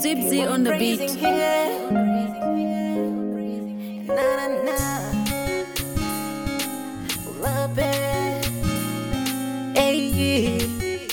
Zipsy on the beat. Na na na. Love it. Hey.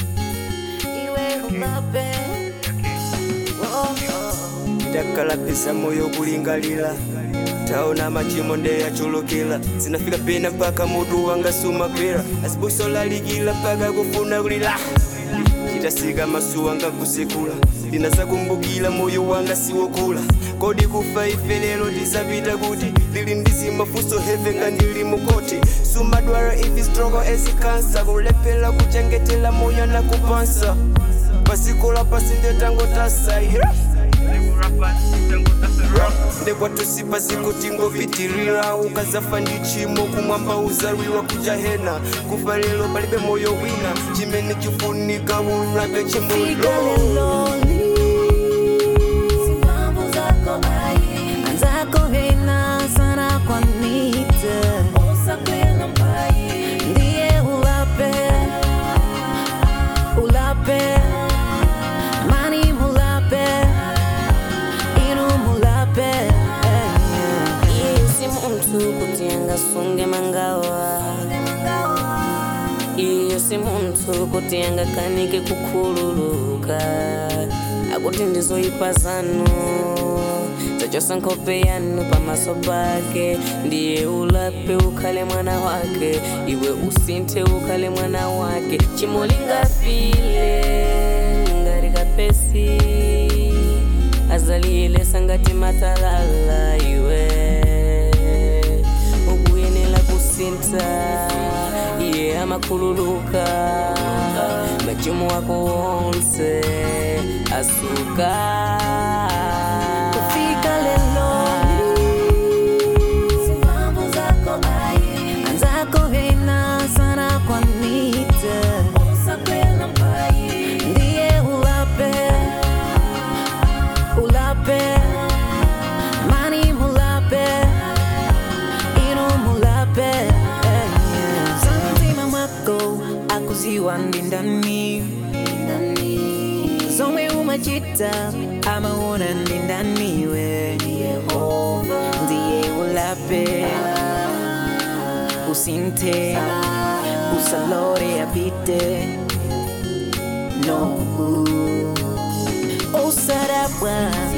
Iwe love it. Oh, oh. ndakalapisa moyo kulingalira taona machimo ndeyachulukira zinafika pena mpaka mutu wanga sumagwera asibuso lalikira mpaka kufuna kulira chitasika masu wanga kusekula ndinazakumbukira moyo wanga siwokula kodi kufa ife lero tisapita kuti lili ndizimafunso heve nga ndili mukoti sumadwara ifi struggle ezikansa kulephera kuchengetela moyo na kupansa pasikola pasi ndetangotasa yeah. ndekwatusipa zikutingopitirira ukazafa ndi chimo kumwamba uzaliwa kujahena kufa lero palibe moyo wina chimene chifunika ulape Fika chimulo leloli. Simamo zako ai. Anzako hena sana kwa nite. Usakwela mbai. Ndiye ulape. Ulape. Mani mulape. Inu mulape. Yesi muntu kutianga sunge mangawa iyo si muntu kutianga kanike kukhululuka akuti ndizoyipa zanu zachosa nkhope yanu pamaso pake ndiye ulape ukhale mwana wake iwe usinthe ukhale mwana wake chimolingafile ngari kapesi azaliyelesa ngati matalala iwe ukuyenela kusintha iye amakhululuka machumu wako wonse asuka Fika leloli. Simamo zako ai. Anzako hena sana kwa nite. Usakwela mbai. Ndiye ulape. Ulape. Mani mulape. Inu mulape. Santima mwako akuziwa ndindani zomwe umachita amaona ndindaniwe ndiye ulape usinthe usalore apite no usadabwa